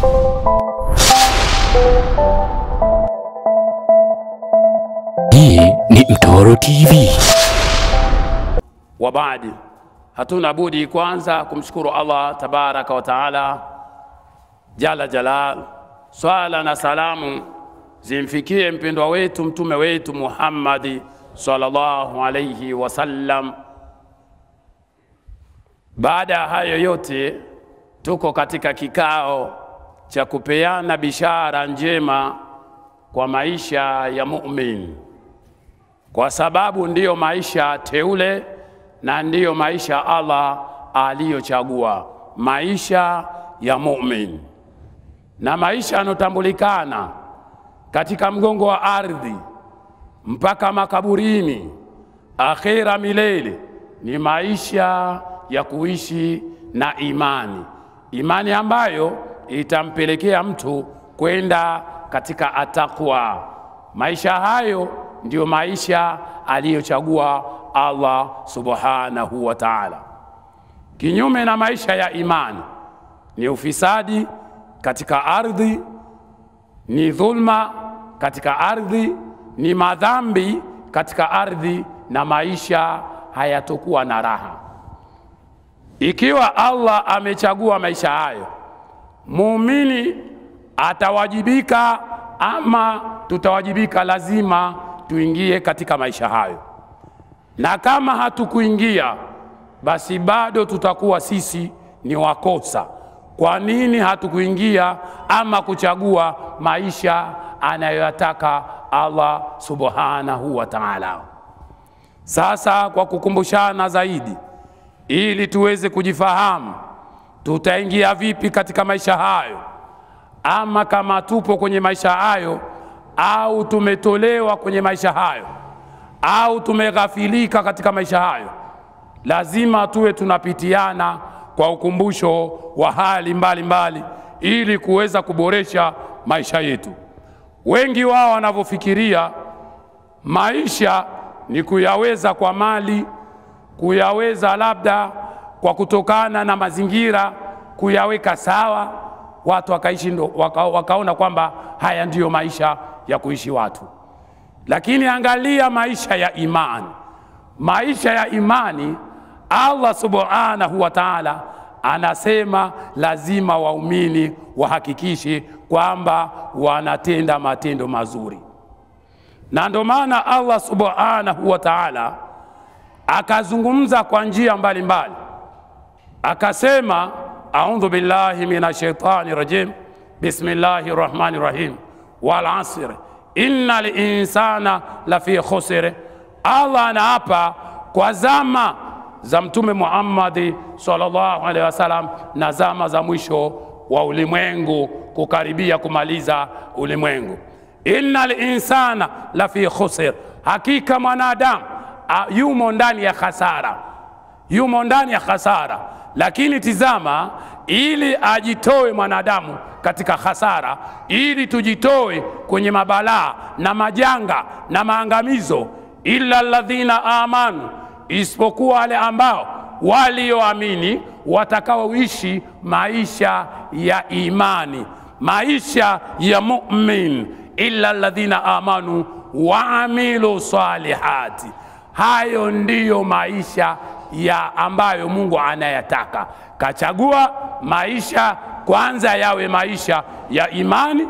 Hii ni Mtoro TV. wa baadi, hatuna budi kwanza kumshukuru Allah tabaraka wa taala jala jalal. Swala na salamu zimfikie mpendwa wetu mtume wetu Muhammadi sallallahu alayhi wasallam. Baada ya hayo yote, tuko katika kikao cha kupeana bishara njema kwa maisha ya mumin kwa sababu ndiyo maisha teule na ndiyo maisha Allah aliyochagua, maisha ya mumin na maisha yanotambulikana katika mgongo wa ardhi mpaka makaburini, akhira milele, ni maisha ya kuishi na imani, imani ambayo itampelekea mtu kwenda katika atakwa. Maisha hayo ndiyo maisha aliyochagua Allah subhanahu wa ta'ala. Kinyume na maisha ya imani ni ufisadi katika ardhi, ni dhulma katika ardhi, ni madhambi katika ardhi, na maisha hayatokuwa na raha. Ikiwa Allah amechagua maisha hayo, muumini atawajibika ama tutawajibika, lazima tuingie katika maisha hayo, na kama hatukuingia basi bado tutakuwa sisi ni wakosa. Kwa nini hatukuingia ama kuchagua maisha anayoyataka Allah subhanahu wa ta'ala? Sasa kwa kukumbushana zaidi, ili tuweze kujifahamu tutaingia vipi katika maisha hayo, ama kama tupo kwenye maisha hayo au tumetolewa kwenye maisha hayo au tumeghafilika katika maisha hayo, lazima tuwe tunapitiana kwa ukumbusho wa hali mbalimbali mbali, ili kuweza kuboresha maisha yetu. Wengi wao wanavyofikiria maisha ni kuyaweza kwa mali, kuyaweza labda kwa kutokana na mazingira, kuyaweka sawa, watu wakaishi ndo, waka, wakaona kwamba haya ndiyo maisha ya kuishi watu. Lakini angalia maisha ya imani, maisha ya imani, Allah subhanahu wa ta'ala anasema lazima waumini wahakikishe kwamba wanatenda matendo mazuri, na ndio maana Allah subhanahu wa ta'ala akazungumza kwa njia mbalimbali, akasema audhu billahi minash shaitani rajim bismillahi rahmani rahim wal asr innal insana lafi khusr. Allah anaapa kwa zama za Mtume Muhammadi sallallahu alaihi wasallam na zama za mwisho wa ulimwengu, kukaribia kumaliza ulimwengu. Innal insana lafi khusr, hakika mwanadamu yumo ndani ya khasara, yumo ndani ya khasara. Lakini tizama, ili ajitoe mwanadamu katika hasara, ili tujitoe kwenye mabalaa na majanga na maangamizo, illa alladhina amanu, isipokuwa wale ambao walioamini watakaoishi maisha ya imani, maisha ya mumin, illa alladhina amanu waamilu salihati. Hayo ndiyo maisha ya ambayo Mungu anayataka. Kachagua maisha kwanza yawe maisha ya imani,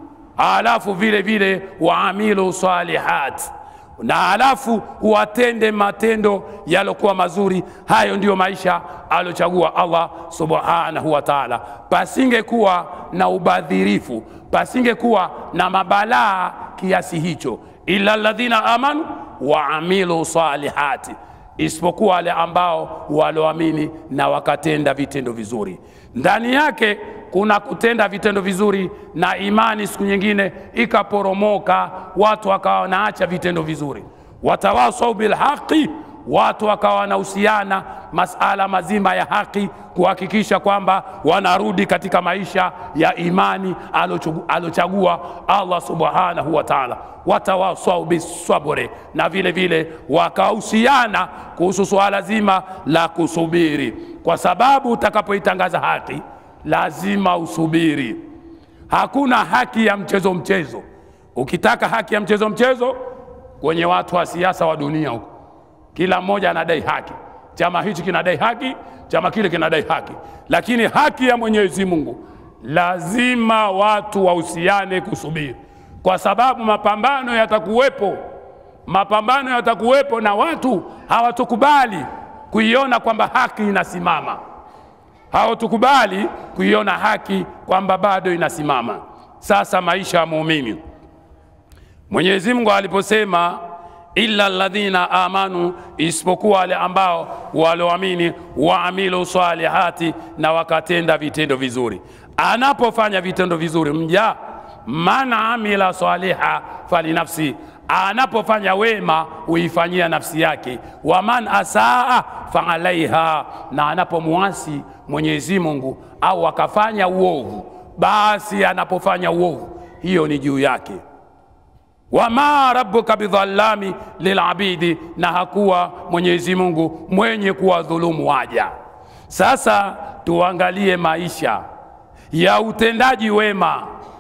alafu vile vile waamilu salihat, na alafu watende matendo yalokuwa mazuri. Hayo ndiyo maisha aliochagua Allah subhanahu wa ta'ala. Pasingekuwa na ubadhirifu, pasingekuwa na mabalaa kiasi hicho, illa alladhina amanu waamilu salihati isipokuwa wale ambao walioamini na wakatenda vitendo vizuri. Ndani yake kuna kutenda vitendo vizuri na imani, siku nyingine ikaporomoka, watu wakawa wanaacha vitendo vizuri. watawasau bilhaqi, watu wakawa wanahusiana masala mazima ya haki, kuhakikisha kwamba wanarudi katika maisha ya imani alochagua Allah subhanahu wa ta'ala. watawasau bisabri, na vile vile wakahusiana kuhusu suala zima la kusubiri, kwa sababu utakapoitangaza haki lazima usubiri. Hakuna haki ya mchezo mchezo. Ukitaka haki ya mchezo mchezo, kwenye watu wa siasa wa dunia huko, kila mmoja anadai haki. Chama hichi kinadai haki, chama kile kinadai haki, lakini haki ya Mwenyezi Mungu lazima watu wahusiane kusubiri, kwa sababu mapambano yatakuwepo, mapambano yatakuwepo na watu hawatukubali kuiona kwamba haki inasimama, hawatukubali kuiona haki kwamba bado inasimama. Sasa maisha ya muumini, Mwenyezi Mungu aliposema illa alladhina amanu, isipokuwa wale ambao walioamini, waamilu salihati, na wakatenda vitendo vizuri. Anapofanya vitendo vizuri mja, man amila saliha falinafsi, anapofanya wema huifanyia nafsi yake, wa man asaa faalaiha, na anapomwasi Mwenyezi Mungu au akafanya uovu, basi anapofanya uovu hiyo ni juu yake wama rabbuka bidhallami lilabidi, na hakuwa Mwenyezi Mungu mwenye kuwadhulumu waja. Sasa tuangalie maisha ya utendaji wema.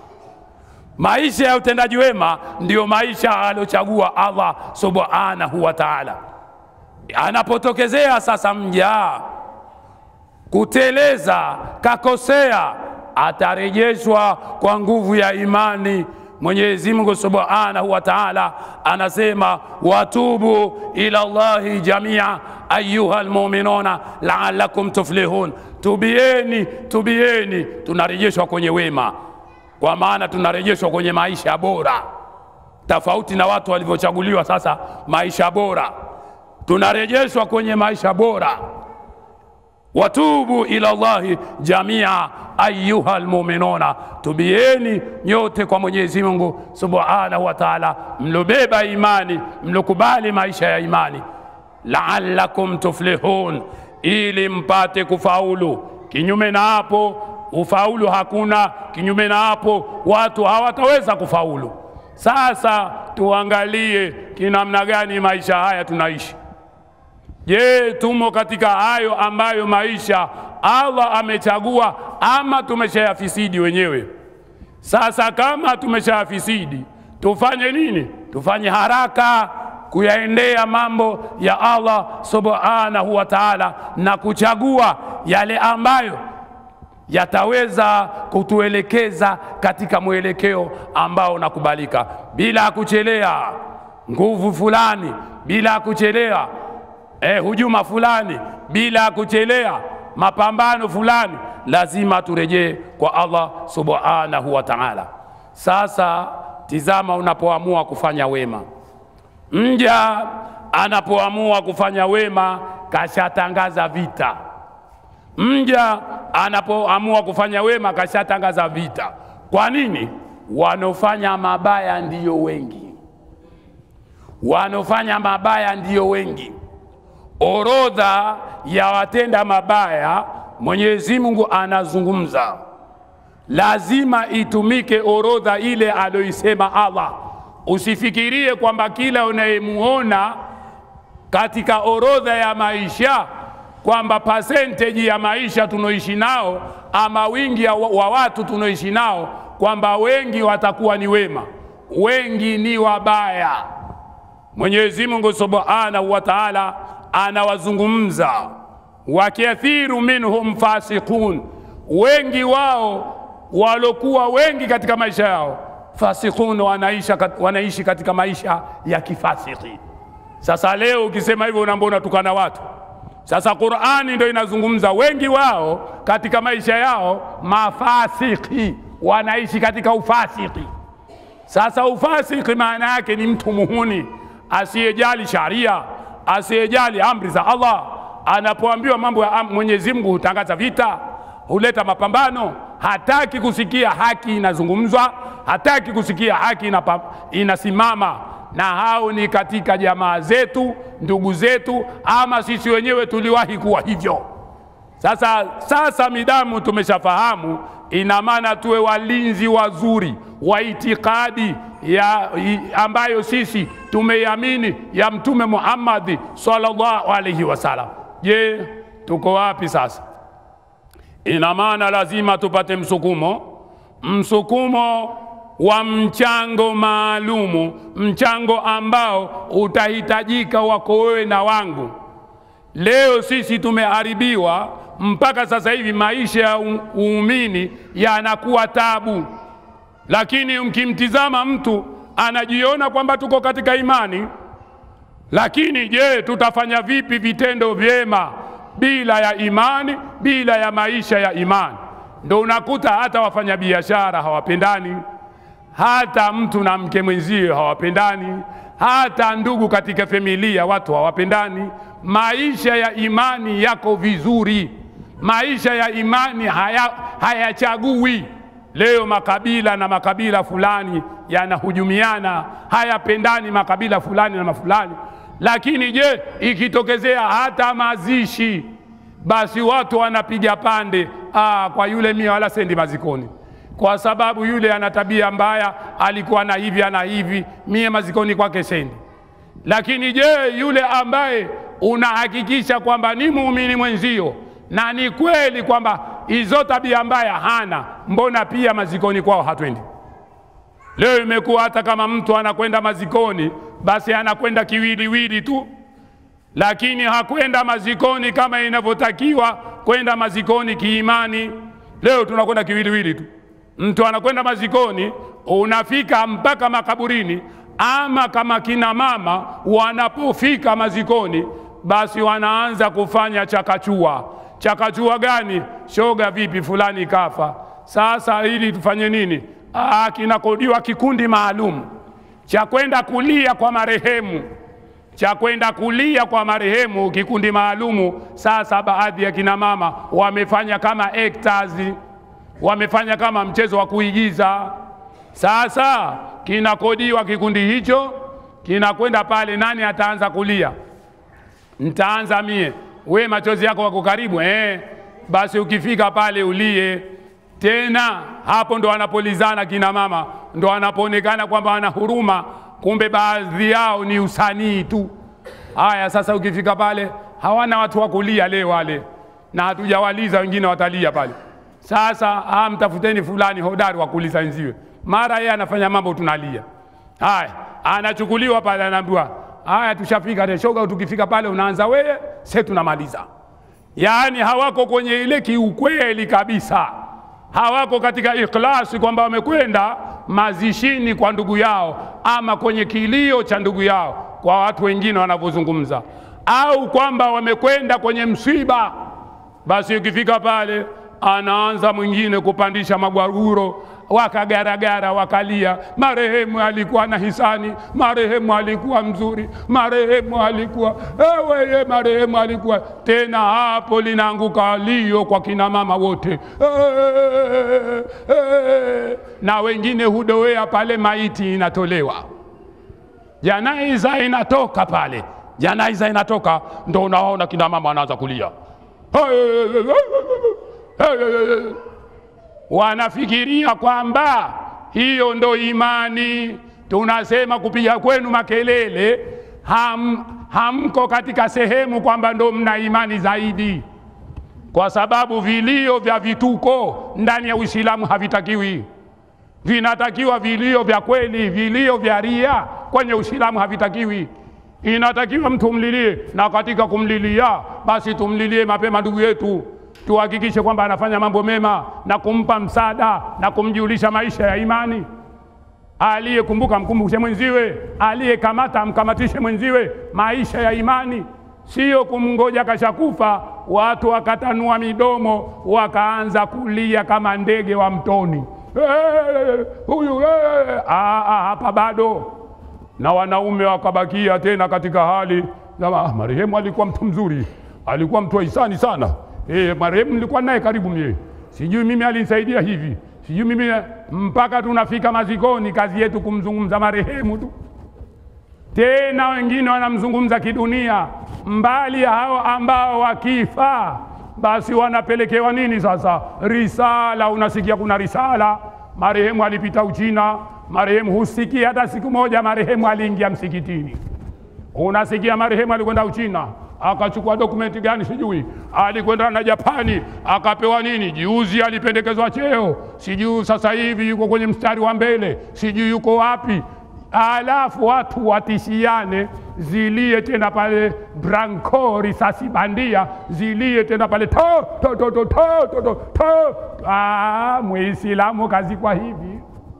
Maisha ya utendaji wema ndiyo maisha aliochagua Allah subhanahu wa ta'ala. Anapotokezea sasa mja kuteleza, kakosea, atarejeshwa kwa nguvu ya imani Mwenyezi Mungu Subhanahu wa Ta'ala anasema watubu ila Allahi jamia ayuha almu'minuna la'allakum tuflihun, tubieni, tubieni. Tunarejeshwa kwenye wema, kwa maana tunarejeshwa kwenye maisha bora, tofauti na watu walivyochaguliwa sasa maisha bora. Tunarejeshwa kwenye maisha bora watubu ila Allahi jamia ayuha almuminuna, tubieni nyote kwa Mwenyezi Mungu subhanahu wa taala, mlobeba imani, mlokubali maisha ya imani, laalakum tuflihun, ili mpate kufaulu. Kinyume na hapo ufaulu hakuna. Kinyume na hapo watu hawataweza kufaulu. Sasa tuangalie kinamna gani maisha haya tunaishi. Je, tumo katika hayo ambayo maisha Allah amechagua ama tumeshayafisidi wenyewe? Sasa kama tumeshayafisidi, tufanye nini? Tufanye haraka kuyaendea mambo ya Allah subhanahu wa ta'ala na kuchagua yale ambayo yataweza kutuelekeza katika mwelekeo ambao unakubalika bila kuchelea nguvu fulani, bila kuchelea eh, hujuma fulani bila kuchelea mapambano fulani, lazima turejee kwa Allah subhanahu wa ta'ala. Sasa tizama, unapoamua kufanya wema, mja anapoamua kufanya wema kashatangaza vita. Mja anapoamua kufanya wema kashatangaza vita. Kwa nini? Wanaofanya mabaya ndiyo wengi, wanaofanya mabaya ndiyo wengi orodha ya watenda mabaya Mwenyezi Mungu anazungumza, lazima itumike orodha ile aliyoisema Allah. Usifikirie kwamba kila unayemuona katika orodha ya maisha kwamba percentage ya maisha tunaoishi nao ama wingi wa watu tunaoishi nao kwamba wengi watakuwa ni wema, wengi ni wabaya. Mwenyezi Mungu Subhanahu wa Ta'ala anawazungumza wakathiru minhum fasiqun, wengi wao walokuwa wengi katika maisha yao fasiqun, wanaisha, wanaishi katika maisha ya kifasiki. Sasa leo ukisema hivyo unaambia unatukana watu. Sasa Qur'ani ndio inazungumza wengi wao katika maisha yao mafasiki, wanaishi katika ufasiki. Sasa ufasiki maana yake ni mtu muhuni asiyejali sharia asiyejali amri za Allah. Anapoambiwa mambo ya Mwenyezi Mungu hutangaza vita, huleta mapambano, hataki kusikia haki inazungumzwa, hataki kusikia haki inapa, inasimama. Na hao ni katika jamaa zetu, ndugu zetu, ama sisi wenyewe tuliwahi kuwa hivyo. Sasa, sasa midamu tumeshafahamu, ina maana tuwe walinzi wazuri wa itikadi ya ambayo sisi tumeiamini ya Mtume Muhammad sallallahu alaihi wasallam. Je, tuko wapi sasa? Ina maana lazima tupate msukumo msukumo wa mchango maalumu, mchango ambao utahitajika wako wewe na wangu. Leo sisi tumeharibiwa mpaka sasa hivi, maisha ya uumini yanakuwa tabu, lakini mkimtizama mtu anajiona kwamba tuko katika imani, lakini je, tutafanya vipi vitendo vyema bila ya imani, bila ya maisha ya imani? Ndo unakuta hata wafanyabiashara hawapendani, hata mtu na mke mwenzie hawapendani, hata ndugu katika familia watu hawapendani. Maisha ya imani yako vizuri, maisha ya imani haya, hayachagui. Leo makabila na makabila fulani yanahujumiana, hayapendani makabila fulani na mafulani. Lakini je, ikitokezea hata mazishi, basi watu wanapiga pande, ah, kwa yule mie wala sendi mazikoni kwa sababu yule ana tabia mbaya, alikuwa na hivi ana hivi, mie mazikoni kwake sendi. Lakini je, yule ambaye unahakikisha kwamba ni muumini mwenzio na ni kweli kwamba hizo tabia mbaya hana, mbona pia mazikoni kwao hatwendi? Leo imekuwa hata kama mtu anakwenda mazikoni, basi anakwenda kiwiliwili tu, lakini hakwenda mazikoni kama inavyotakiwa kwenda mazikoni kiimani. Leo tunakwenda kiwiliwili tu mtu anakwenda mazikoni, unafika mpaka makaburini. Ama kama kina mama wanapofika mazikoni, basi wanaanza kufanya chakachua. Chakachua gani? Shoga, vipi fulani kafa, sasa ili tufanye nini? Ah, kinakodiwa kikundi maalum cha kwenda kulia kwa marehemu, cha kwenda kulia kwa marehemu, kikundi maalumu. Sasa baadhi ya kina mama wamefanya kama actors wamefanya kama mchezo wa kuigiza. Sasa kinakodiwa kikundi hicho, kinakwenda pale. Nani ataanza kulia? Ntaanza mie. We machozi yako wako karibu eh? Basi ukifika pale ulie tena. Hapo ndo wanapolizana kina mama, ndo wanapoonekana kwamba wana huruma, kumbe baadhi yao ni usanii tu. Haya, sasa ukifika pale hawana watu wa kulia leo wale, na hatujawaliza wengine watalia pale sasa ah, mtafuteni fulani hodari wa kuuliza wenziwe, mara yeye anafanya mambo tunalia. Haya, anachukuliwa pale, anaambiwa haya, tushafika reshoga. Tukifika pale unaanza wewe, sasa tunamaliza. Yaani hawako kwenye ile kiukweli kabisa, hawako katika ikhlasi kwamba wamekwenda mazishini kwa ndugu yao ama kwenye kilio cha ndugu yao, kwa watu wengine wanavyozungumza, au kwamba wamekwenda kwenye msiba. Basi ukifika pale anaanza mwingine kupandisha magwaruro, wakagaragara, wakalia, marehemu alikuwa na hisani, marehemu alikuwa mzuri, marehemu alikuwa ewe, ye marehemu alikuwa tena. Hapo linaanguka lio kwa kina mama wote e, e, na wengine hudowea pale, maiti inatolewa, janaiza inatoka pale, janaiza inatoka, ndo unaona kina mama wanaanza kulia wanafikiria kwamba hiyo ndo imani. Tunasema kupiga kwenu makelele, ham, hamko katika sehemu kwamba ndo mna imani zaidi, kwa sababu vilio vya vituko ndani ya Uislamu havitakiwi. Vinatakiwa vilio vya kweli, vilio vya ria kwenye Uislamu havitakiwi. Inatakiwa mtu mlilie, na katika kumlilia basi tumlilie mapema ndugu yetu tuhakikishe kwamba anafanya mambo mema na kumpa msaada na kumjulisha maisha ya imani. Aliyekumbuka mkumbushe mwenziwe, aliyekamata amkamatishe mwenziwe. Maisha ya imani sio kumngoja kashakufa, watu wakatanua midomo wakaanza kulia kama ndege wa mtoni, "Eh, huyu eh." Ah, ah, hapa bado. Na wanaume wakabakia tena katika hali kama, "Ah, marehemu alikuwa mtu mzuri, alikuwa mtu wa hisani sana Eh, marehemu nilikuwa naye karibu mie, sijui mimi alinisaidia hivi, sijui mimi, mpaka tunafika mazikoni, kazi yetu kumzungumza marehemu tu. Tena wengine wanamzungumza kidunia, mbali ya hao ambao wakifa basi wanapelekewa nini sasa? Risala. Unasikia kuna risala, marehemu alipita Uchina, marehemu husikia hata siku moja marehemu aliingia msikitini. Unasikia marehemu alikwenda Uchina, akachukua dokumenti gani sijui, alikwenda na Japani akapewa nini, juzi alipendekezwa cheo, sijui sasa hivi yuko kwenye mstari wa mbele, sijui yuko wapi. Alafu watu watishiane, zilie tena pale Branco, risasi bandia zilie tena pale to to to to to to to to. Ah, Muislamu kazikwa hivi.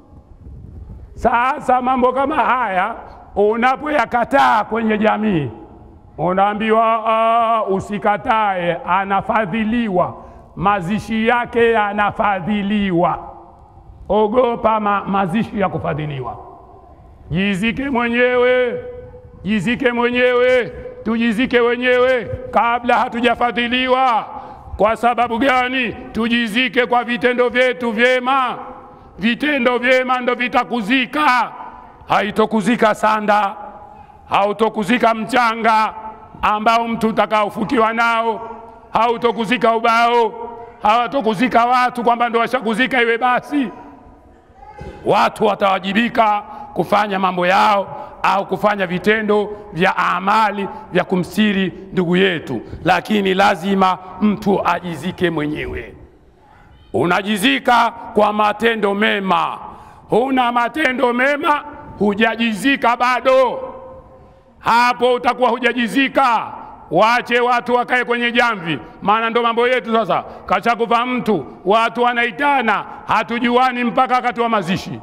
Sasa mambo kama haya unapoyakataa kwenye jamii, unaambiwa uh, usikatae, anafadhiliwa, mazishi yake yanafadhiliwa. Ogopa ma, mazishi ya kufadhiliwa. Jizike mwenyewe, jizike mwenyewe, tujizike wenyewe kabla hatujafadhiliwa. Kwa sababu gani? Tujizike kwa vitendo vyetu vyema. Vitendo vyema ndo vitakuzika, haitokuzika sanda, hautokuzika mchanga ambao mtu utakaofukiwa nao, hautokuzika ubao, hawatokuzika watu kwamba ndo washakuzika iwe basi. Watu watawajibika kufanya mambo yao au kufanya vitendo vya amali vya kumstiri ndugu yetu, lakini lazima mtu ajizike mwenyewe. Unajizika kwa matendo mema, huna matendo mema, hujajizika bado. Hapo utakuwa hujajizika. Wache watu wakae kwenye jamvi, maana ndo mambo yetu sasa. Kashakufa mtu, watu wanaitana, hatujuani mpaka wakati wa mazishi.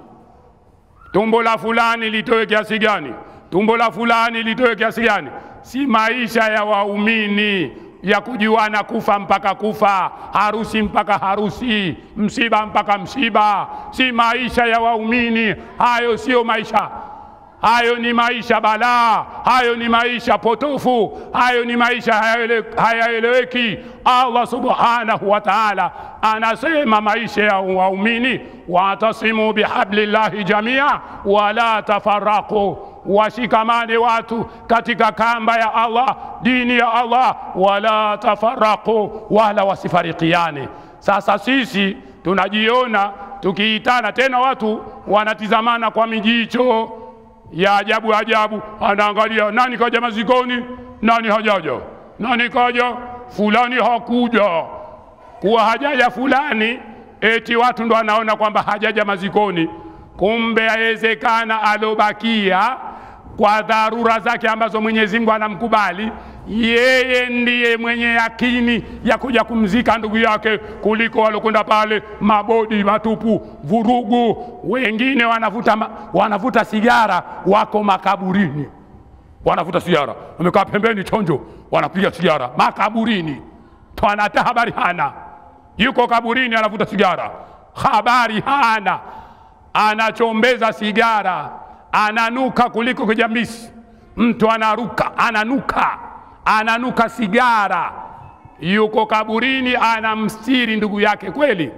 Tumbo la fulani litoe kiasi gani? Tumbo la fulani litoe kiasi gani? Si maisha ya waumini ya kujuana kufa mpaka kufa, harusi mpaka harusi, msiba mpaka msiba. Si maisha ya waumini hayo, sio maisha hayo. Ni maisha balaa, hayo ni maisha potofu, hayo ni maisha hayaele- hayaeleweki. Allah subhanahu wa ta'ala anasema maisha ya waumini, watasimu bihablillahi jamia wala tafaraqu washikamane watu katika kamba ya Allah, dini ya Allah, wala tafaraqu, wala wasifarikiane. Sasa sisi tunajiona tukiitana tena, watu wanatizamana kwa mijicho ya ajabu ajabu, anaangalia nani kaja mazikoni, nani hajaja, nani kaja, fulani hakuja. Kuwa hajaja fulani, eti watu ndo anaona kwamba hajaja mazikoni, kumbe yawezekana alobakia kwa dharura zake ambazo Mwenyezi Mungu anamkubali yeye ndiye mwenye yakini ya kuja kumzika ndugu yake kuliko walokwenda pale mabodi matupu, vurugu. Wengine wanavuta, ma- wanavuta sigara, wako makaburini, wanavuta sigara, wamekaa pembeni chonjo, wanapiga sigara makaburini, twanata habari hana, yuko kaburini anavuta sigara, habari hana, anachombeza sigara, ananuka kuliko kijamisi. Mtu anaruka, ananuka, ananuka sigara, yuko kaburini, anamstiri ndugu yake kweli.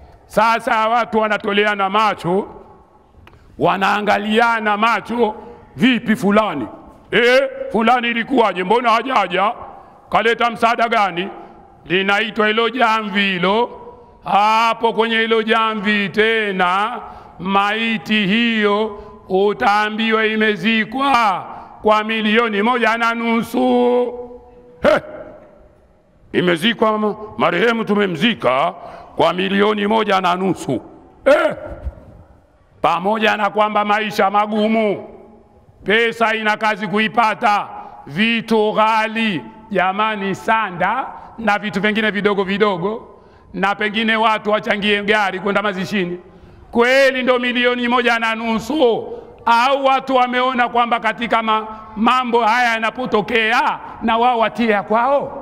Sasa watu wanatoleana macho, wanaangaliana macho, vipi fulani e, fulani ilikuwaje? Mbona hajaja? Kaleta msaada gani? Linaitwa hilo jamvi hilo. Hapo kwenye hilo jamvi tena, maiti hiyo utaambiwa imezikwa kwa milioni moja na nusu. He! Imezikwa ma- marehemu, tumemzika kwa milioni moja na nusu eh! Pamoja na kwamba maisha magumu, pesa ina kazi kuipata, vitu ghali jamani, sanda na vitu vingine vidogo vidogo, na pengine watu wachangie gari kwenda mazishini, kweli ndo milioni moja na nusu? Au watu wameona kwamba katika ma, mambo haya yanapotokea na wao watie ya kwao?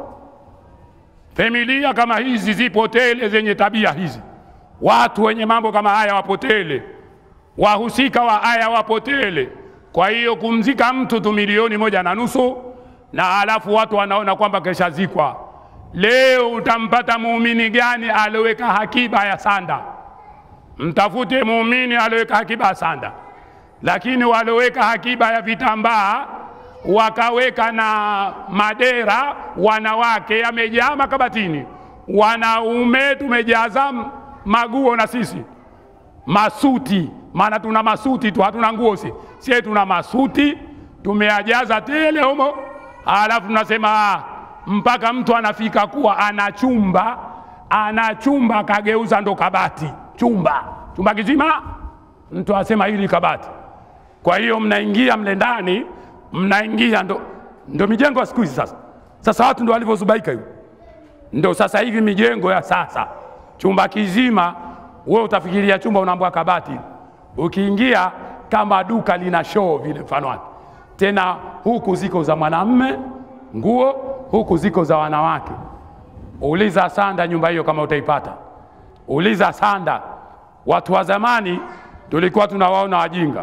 Familia kama hizi zipo tele zenye tabia hizi, watu wenye mambo kama haya wapotele, wahusika wa haya wapotele. Kwa hiyo kumzika mtu tu milioni moja na nusu, na alafu watu wanaona kwamba keshazikwa. Leo utampata muumini gani alioweka hakiba ya sanda? Mtafute muumini alioweka hakiba ya sanda, lakini walioweka hakiba ya vitambaa wakaweka na madera, wanawake yamejaa makabatini, wanaume tumejaza maguo na sisi masuti, maana tuna masuti tu, hatuna nguo si sie, tuna masuti tumeajaza tele humo, alafu tunasema ah, mpaka mtu anafika kuwa ana chumba ana chumba kageuza ndo kabati chumba chumba kizima mtu asema hili kabati kwa hiyo mnaingia mle ndani mnaingia ndo, ndo mijengo ya siku hizi sasa sasa watu ndo walivyozubaika hiyo ndo sasa hivi mijengo ya sasa chumba kizima we utafikiria chumba unaambua kabati ukiingia kama duka lina show vile mfano wake tena huku ziko za mwanamme nguo huku ziko za wanawake uliza sanda nyumba hiyo kama utaipata uliza sanda watu wa zamani tulikuwa tunawaona wajinga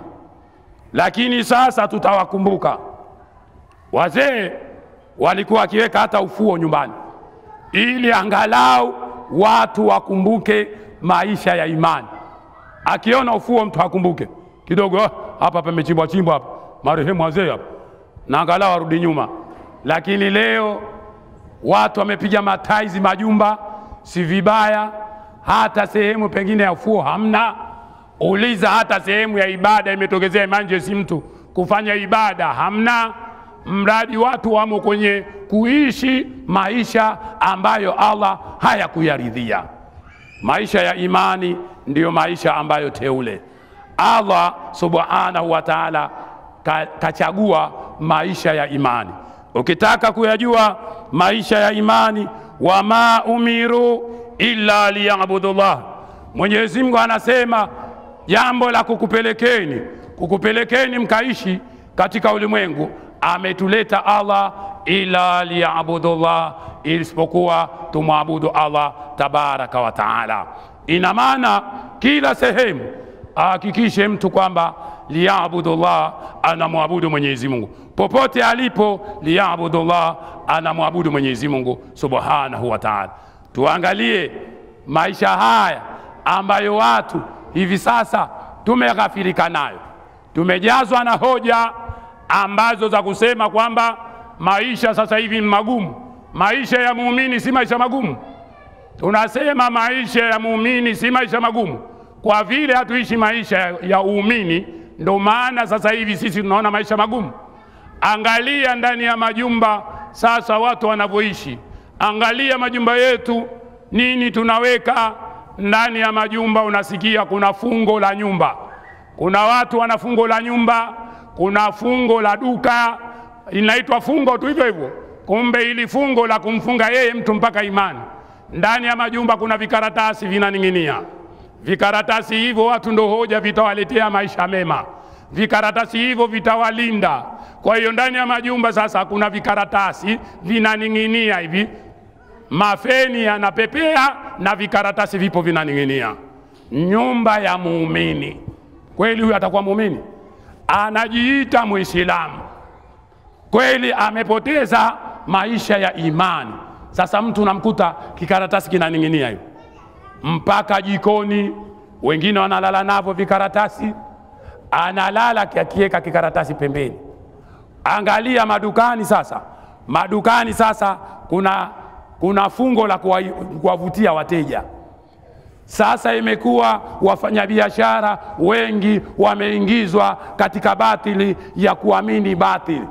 lakini sasa tutawakumbuka wazee walikuwa wakiweka hata ufuo nyumbani ili angalau watu wakumbuke maisha ya imani akiona ufuo mtu akumbuke kidogo "Ah, hapa pamechimbwa chimbwa hapa marehemu wazee hapa na angalau arudi nyuma lakini leo watu wamepiga mataizi majumba si vibaya hata sehemu pengine ya ufuo hamna uliza hata sehemu ya ibada imetokezea emergency mtu kufanya ibada hamna mradi watu wamo kwenye kuishi maisha ambayo allah hayakuyaridhia maisha ya imani ndiyo maisha ambayo teule allah subhanahu wa taala ka, kachagua maisha ya imani ukitaka kuyajua maisha ya imani wama umiru illa liyabudullah mwenyezi mungu anasema jambo la kukupelekeni kukupelekeni mkaishi katika ulimwengu ametuleta allah ila liyabudullah isipokuwa tumwabudu allah tabaraka wa taala ina maana kila sehemu ahakikishe mtu kwamba liyabudullah anamwabudu mwenyezi mungu popote alipo liyabudullah anamwabudu mwenyezi mungu subhanahu wa taala tuangalie maisha haya ambayo watu hivi sasa tumeghafirika nayo tumejazwa na hoja ambazo za kusema kwamba maisha sasa hivi ni magumu maisha ya muumini si maisha magumu tunasema maisha ya muumini si maisha magumu kwa vile hatuishi maisha ya- ya uumini ndo maana sasa hivi sisi tunaona maisha magumu angalia ndani ya majumba sasa watu wanavyoishi angalia majumba yetu nini tunaweka ndani ya majumba unasikia kuna fungo la nyumba kuna watu wana fungo la nyumba kuna fungo la duka inaitwa fungo tu hivyo hivyo kumbe ili fungo la kumfunga yeye mtu mpaka imani ndani ya majumba kuna vikaratasi vinaning'inia vikaratasi hivyo watu ndo hoja vitawaletea maisha mema vikaratasi hivyo vitawalinda kwa hiyo ndani ya majumba sasa kuna vikaratasi vinaning'inia hivi mafeni yanapepea na vikaratasi vipo vinaning'inia nyumba ya muumini kweli huyu atakuwa muumini anajiita mwislamu kweli amepoteza maisha ya imani sasa mtu unamkuta kikaratasi kinaning'inia hivi mpaka jikoni wengine wanalala navyo vikaratasi analala akiweka kikaratasi pembeni angalia madukani sasa madukani sasa kuna kuna fungo la kuwa- kuwavutia wateja sasa imekuwa wafanyabiashara wengi wameingizwa katika batili ya kuamini batili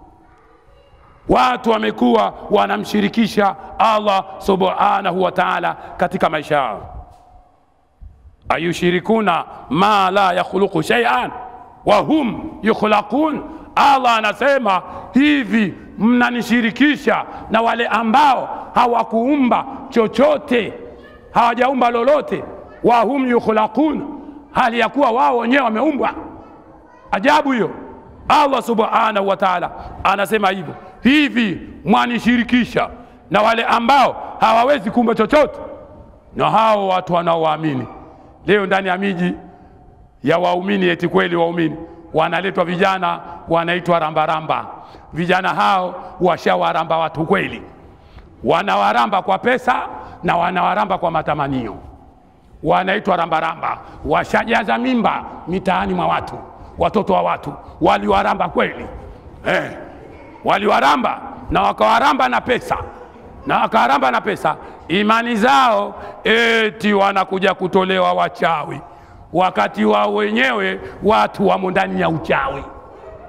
watu wamekuwa wanamshirikisha allah subhanahu wa taala katika maisha yao ayushirikuna ma la yakhluqu shay'an wa hum yukhlaqun allah anasema hivi mnanishirikisha na wale ambao hawakuumba chochote hawajaumba lolote wa hum yukhlaqun hali ya kuwa wao wenyewe wameumbwa ajabu hiyo allah subhanahu wa taala anasema hivyo hivi mwanishirikisha na wale ambao hawawezi kuumba chochote na hao watu wanaowaamini leo ndani ya miji ya waumini eti kweli waumini wanaletwa vijana wanaitwa rambaramba vijana hao washawaramba watu kweli wanawaramba kwa pesa na wanawaramba kwa matamanio wanaitwa rambaramba washajaza mimba mitaani mwa watu watoto wa watu waliwaramba kweli eh, waliwaramba na wakawaramba na pesa na wakawaramba na pesa imani zao eti wanakuja kutolewa wachawi wakati wao wenyewe watu wamo ndani ya uchawi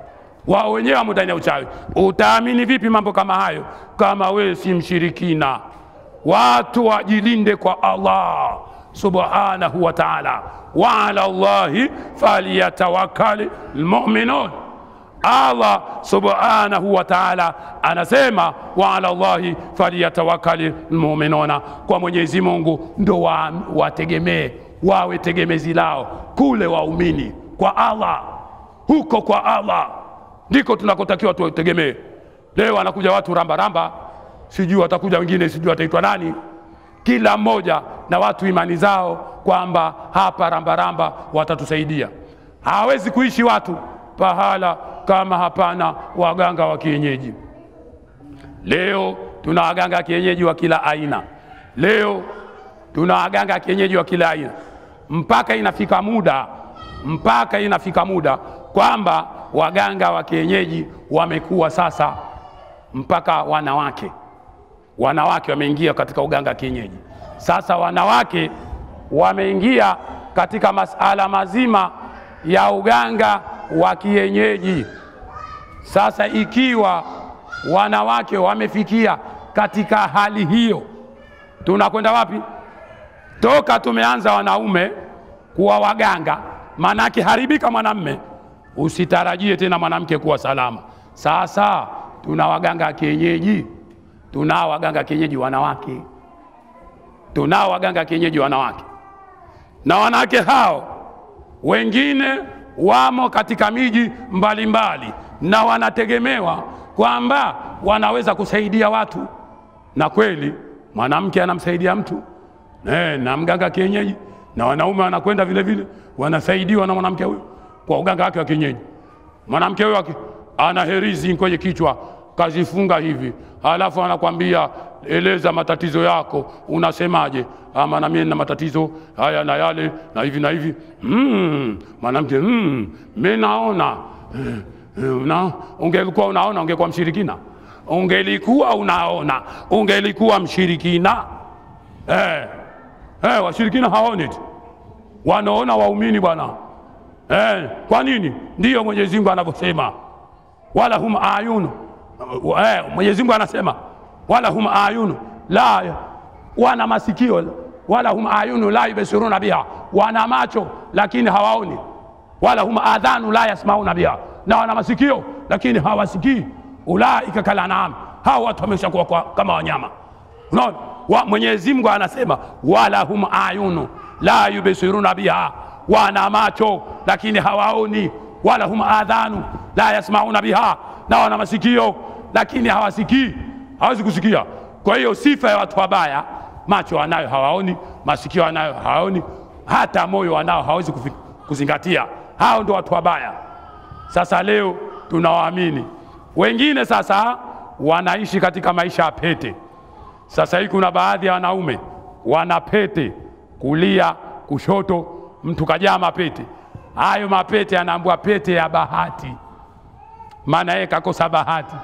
wao wenyewe wamo ndani ya uchawi. Utaamini vipi mambo kama hayo kama wewe si mshirikina? Watu wajilinde kwa Allah subhanahu wa ta'ala, wa ala Allahi falyatawakkali lmuminun. Allah subhanahu wa ta'ala anasema wa ala Allahi falyatawakkali lmuminuna, kwa Mwenyezi Mungu ndo wa- wategemee wawe tegemezi lao kule waumini kwa Allah, huko kwa Allah ndiko tunakotakiwa tutegemee. Leo anakuja watu rambaramba, sijui watakuja wengine, sijui wataitwa nani, kila mmoja na watu imani zao kwamba hapa rambaramba watatusaidia. Hawezi kuishi watu pahala kama hapana waganga wa kienyeji. Leo tuna waganga wa kienyeji wa kila aina. Leo tuna waganga wa kienyeji wa kila aina, mpaka inafika muda mpaka inafika muda kwamba waganga wa kienyeji wamekuwa sasa mpaka wanawake wanawake wameingia katika uganga wa kienyeji. Sasa wanawake wameingia katika masala mazima ya uganga wa kienyeji. Sasa ikiwa wanawake wamefikia katika hali hiyo, tunakwenda wapi? Toka tumeanza wanaume kuwa waganga, maanake haribika mwanamme, usitarajie tena mwanamke kuwa salama. Sasa tuna waganga wa kienyeji, tunao waganga kienyeji wanawake, tunao waganga kienyeji wanawake, na wanawake hao wengine wamo katika miji mbalimbali na wanategemewa kwamba wanaweza kusaidia watu, na kweli mwanamke anamsaidia mtu eh, na mganga kienyeji, na wanaume wanakwenda vile vile wanasaidiwa na mwanamke huyo kwa uganga wake wa kienyeji. Mwanamke huyo aki- ana herizi kwenye kichwa kazifunga hivi, halafu anakwambia eleza matatizo yako, unasemaje? Ama na mimi na matatizo haya na yale na hivi na hivi. Mm, mwanamke mm, mimi naona eh, eh, una, ungelikuwa unaona ungekuwa mshirikina, ungelikuwa unaona ungelikuwa mshirikina. Eh, eh, washirikina hawaoni tu, wanaona waumini bwana. Eh, kwa nini? Ndiyo Mwenyezi Mungu anavyosema wala hum ayunu eh, Mwenyezi Mungu anasema wala hum ayunu la, wana masikio wala hum ayunu la yubsiruna biha, wana macho lakini hawaoni. Wala hum adhanu la yasmauna biha, na wana masikio lakini hawasikii. Ulaika kal an'am, hao watu wameshakuwa kwa- kama wanyama. Unaona, wa Mwenyezi Mungu anasema wala hum ayunu la yubsiruna biha, wana macho lakini hawaoni. Wala hum adhanu la yasmauna biha, na wana masikio lakini hawasikii, hawezi kusikia. Kwa hiyo sifa ya watu wabaya, macho wanayo hawaoni, masikio wanayo hawaoni, hata moyo wanao hawezi kufi- kuzingatia. Hao ndio watu wabaya. Sasa leo tunawaamini wengine, sasa wanaishi katika maisha ya pete. Sasa hii kuna baadhi ya wanaume wana pete kulia, kushoto, mtu kajaa mapete. Hayo mapete anaambua pete ya bahati, maana yeye kakosa bahati.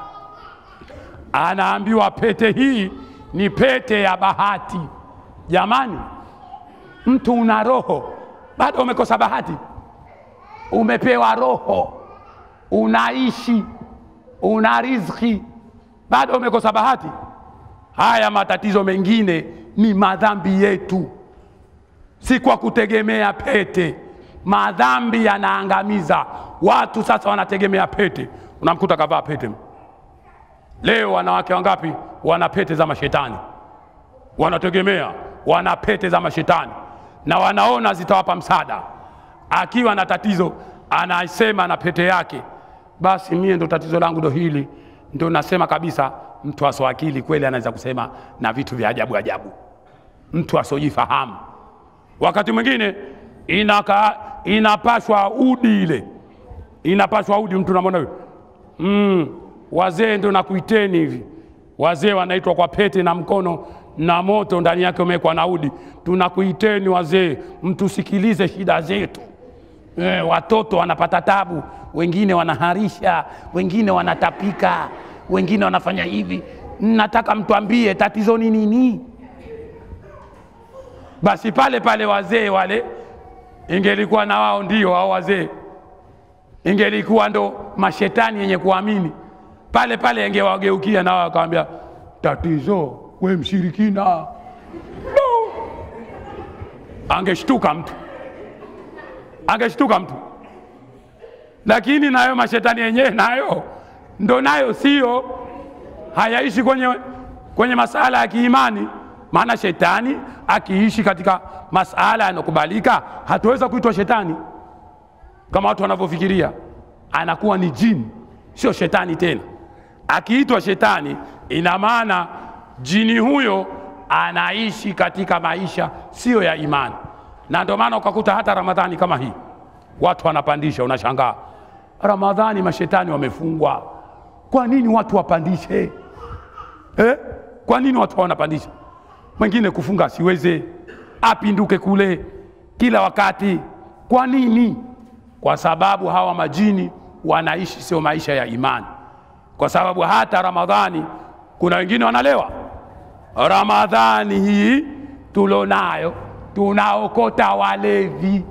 Anaambiwa pete hii ni pete ya bahati. Jamani, mtu una roho bado umekosa bahati. Umepewa roho, unaishi, una riziki, bado umekosa bahati. Haya matatizo mengine ni madhambi yetu, si kwa kutegemea pete. Madhambi yanaangamiza watu. Sasa wanategemea pete, unamkuta kavaa pete. Leo wanawake wangapi wana pete za mashetani, wanategemea, wana pete za mashetani na wanaona zitawapa msaada. Akiwa na tatizo anasema na pete yake, basi mie ndo tatizo langu ndo hili, ndo nasema kabisa. Mtu asoakili kweli anaweza kusema na vitu vya ajabu ajabu, mtu asojifahamu. Wakati mwingine inaka inapashwa udi ile inapashwa udi, mtu namwona huyo mm, wazee ndo nakuiteni hivi. Wazee wanaitwa kwa pete na mkono na moto ndani yake umewekwa na udi. Tunakuiteni wazee, mtusikilize shida zetu. E, watoto wanapata tabu, wengine wanaharisha, wengine wanatapika, wengine wanafanya hivi. Nataka mtuambie tatizo ni nini? Basi pale pale wazee wale, ingelikuwa na wao ndio hao wazee ingelikuwa ndo mashetani yenye kuamini pale pale, angewageukia nao akawambia, tatizo we mshirikina. No. Angeshtuka mtu, angeshtuka mtu. Lakini nayo mashetani yenyewe nayo ndo nayo sio, hayaishi kwenye, kwenye masala ya kiimani. Maana shetani akiishi katika masala yanayokubalika, hatuweza kuitwa shetani kama watu wanavyofikiria, anakuwa ni jini, sio shetani tena. Akiitwa shetani, ina maana jini huyo anaishi katika maisha siyo ya imani, na ndio maana ukakuta hata Ramadhani kama hii watu wanapandisha, unashangaa Ramadhani mashetani wamefungwa, kwa nini watu wapandishe eh? Kwa nini watu wanapandisha? Mwingine kufunga asiweze, apinduke kule kila wakati. Kwa nini? Kwa sababu hawa majini wanaishi sio maisha ya imani, kwa sababu hata Ramadhani kuna wengine wanalewa. Ramadhani hii tulonayo tunaokota walevi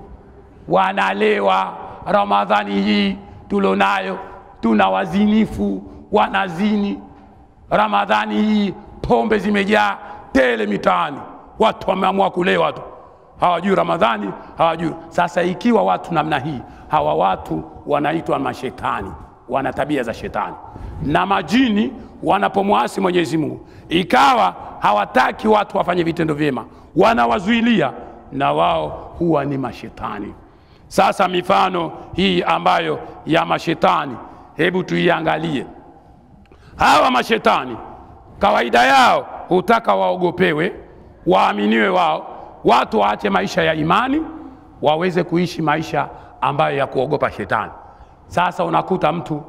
wanalewa. Ramadhani hii tulonayo tuna wazinifu wanazini. Ramadhani hii pombe zimejaa tele mitaani, watu wameamua kulewa tu, hawajui Ramadhani, hawajui. Sasa ikiwa watu namna hii, hawa watu wanaitwa mashetani, wana tabia za shetani, na majini wanapomwasi Mwenyezi Mungu, ikawa hawataki watu wafanye vitendo vyema, wanawazuilia, na wao huwa ni mashetani. Sasa mifano hii ambayo ya mashetani, hebu tuiangalie. Hawa mashetani kawaida yao hutaka waogopewe, waaminiwe wao, watu waache maisha ya imani, waweze kuishi maisha ambayo ya kuogopa shetani. Sasa unakuta mtu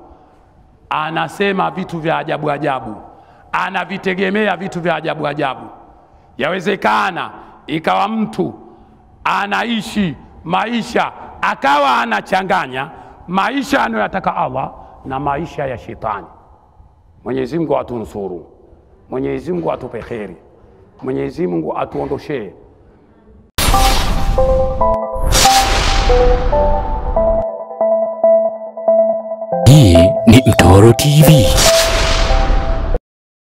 anasema vitu vya ajabu ajabu, anavitegemea vitu vya ajabu ajabu. Yawezekana ikawa mtu anaishi maisha akawa anachanganya maisha anayoyataka Allah na maisha ya shetani. Mwenyezi Mungu atunusuru, Mwenyezi Mungu atupe kheri, Mwenyezi Mungu atuondoshee Hii ni Mtoro TV.